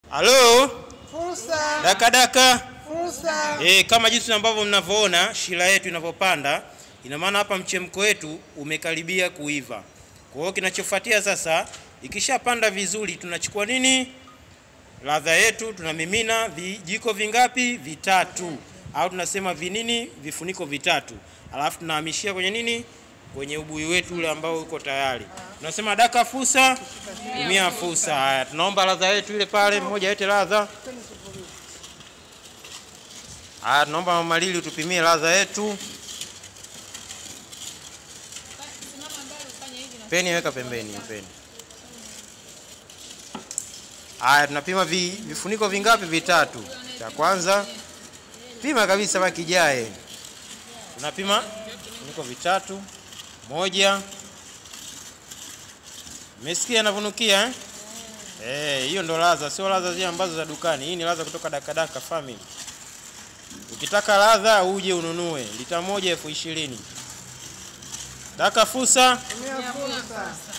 Halo, Fursa, daka daka. fursa. E, kama jinsi ambavyo mnavyoona shira yetu inavyopanda, ina maana hapa mchemko wetu umekaribia kuiva. Kwa hiyo kinachofuatia sasa, ikishapanda vizuri, tunachukua nini? Ladha yetu tunamimina vijiko vingapi? Vitatu, au tunasema vinini, vifuniko vitatu, alafu tunahamishia kwenye nini, kwenye ubuyu wetu ule ambao uko tayari. Tunasema daka fusa, tumia fusa. Haya, tunaomba ladha yetu ile pale, mmoja yote ladha Haya, tunaomba Mama Lili utupimie ladha yetu. Peni weka pembeni, peni. Haya, tunapima vi, vifuniko vingapi? Vitatu. Cha kwanza pima kabisa mpaka kijae. Tunapima vifuniko vitatu. Moja. Umesikia anavyonukia eh? Eh, hiyo ndo ladha, sio ladha zile ambazo za dukani. Hii ni ladha kutoka Dakadaka Family. Ukitaka ladha uje ununue lita moja elfu ishirini. Daka fusa. Tumia fursa.